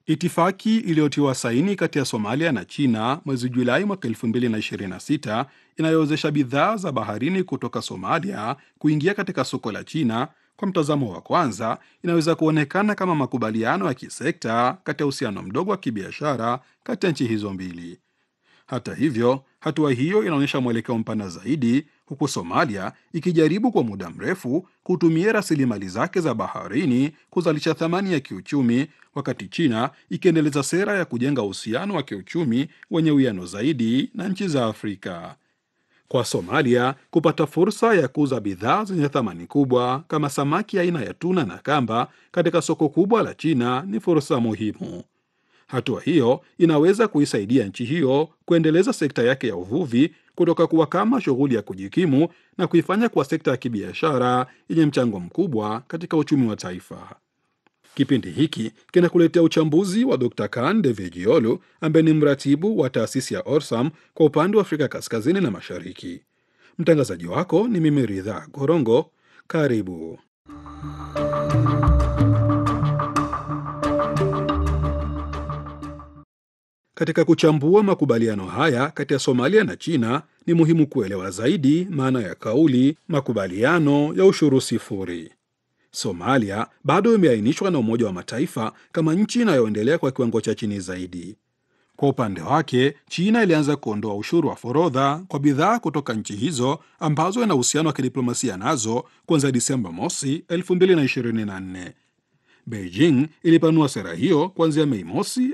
Itifaki iliyotiwa saini kati ya Somalia na China mwezi Julai mwaka 2026 inayowezesha bidhaa za baharini kutoka Somalia kuingia katika soko la China, kwa mtazamo wa kwanza, inaweza kuonekana kama makubaliano ya kisekta kati ya uhusiano mdogo wa kibiashara kati ya nchi hizo mbili. Hata hivyo, hatua hiyo inaonyesha mwelekeo mpana zaidi, huku Somalia ikijaribu kwa muda mrefu kutumia rasilimali zake za baharini kuzalisha thamani ya kiuchumi, wakati China ikiendeleza sera ya kujenga uhusiano wa kiuchumi wenye uwiano zaidi na nchi za Afrika. Kwa Somalia, kupata fursa ya kuuza bidhaa zenye thamani kubwa kama samaki aina ya tuna na kamba katika soko kubwa la China ni fursa muhimu. Hatua hiyo inaweza kuisaidia nchi hiyo kuendeleza sekta yake ya uvuvi kutoka kuwa kama shughuli ya kujikimu na kuifanya kuwa sekta ya kibiashara yenye mchango mkubwa katika uchumi wa taifa. Kipindi hiki kinakuletea uchambuzi wa Dr. Kan Devejiolu ambaye ni mratibu wa taasisi ya Orsam kwa upande wa Afrika Kaskazini na Mashariki. Mtangazaji wako ni mimi Ridha Gorongo. Karibu. Katika kuchambua makubaliano haya kati ya Somalia na China, ni muhimu kuelewa zaidi maana ya kauli makubaliano ya ushuru sifuri. Somalia bado imeainishwa na Umoja wa Mataifa kama nchi inayoendelea kwa kiwango cha chini zaidi. Kwa upande wake, China ilianza kuondoa ushuru wa forodha kwa bidhaa kutoka nchi hizo ambazo ina uhusiano wa kidiplomasia nazo kuanzia Disemba mosi 2024. Beijing ilipanua sera hiyo kuanzia Mei mosi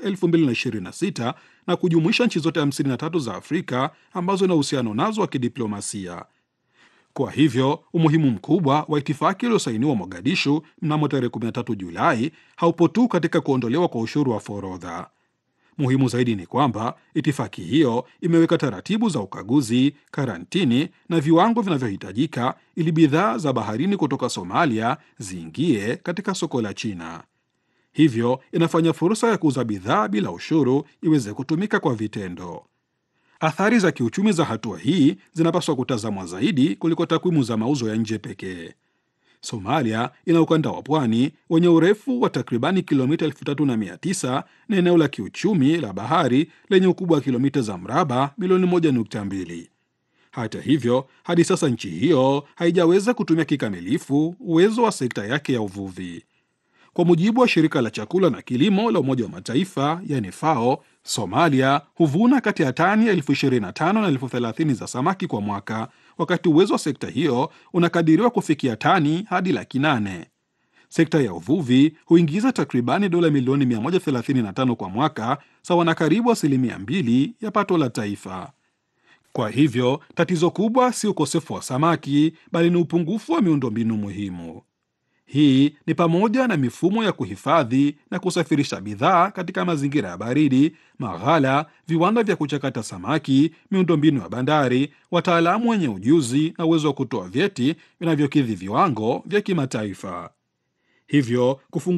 2026 na kujumuisha nchi zote 53 za Afrika ambazo ina uhusiano nazo wa kidiplomasia. Kwa hivyo umuhimu mkubwa wa itifaki iliyosainiwa Mogadishu mnamo tarehe 13 Julai haupo tu katika kuondolewa kwa ushuru wa forodha. Muhimu zaidi ni kwamba itifaki hiyo imeweka taratibu za ukaguzi, karantini na viwango vinavyohitajika ili bidhaa za baharini kutoka Somalia ziingie katika soko la China. Hivyo inafanya fursa ya kuuza bidhaa bila ushuru iweze kutumika kwa vitendo. Athari za kiuchumi za hatua hii zinapaswa kutazamwa zaidi kuliko takwimu za mauzo ya nje pekee. Somalia ina ukanda wa pwani wenye urefu wa takribani kilomita 3900 na eneo la kiuchumi la bahari lenye ukubwa wa kilomita za mraba milioni 1.2. Hata hivyo, hadi sasa nchi hiyo haijaweza kutumia kikamilifu uwezo wa sekta yake ya uvuvi. Kwa mujibu wa shirika la chakula na kilimo la Umoja wa Mataifa yani FAO, Somalia huvuna kati ya tani elfu 25 na elfu 30 za samaki kwa mwaka, wakati uwezo wa sekta hiyo unakadiriwa kufikia tani hadi laki nane. Sekta ya uvuvi huingiza takribani dola milioni 135 kwa mwaka, sawa na karibu asilimia mbili ya pato la taifa. Kwa hivyo tatizo kubwa si ukosefu wa samaki, bali ni upungufu wa miundombinu muhimu. Hii ni pamoja na mifumo ya kuhifadhi na kusafirisha bidhaa katika mazingira ya baridi, maghala, viwanda vya kuchakata samaki, miundombinu ya bandari, wataalamu wenye ujuzi na uwezo wa kutoa vyeti vinavyokidhi viwango vya kimataifa. Hivyo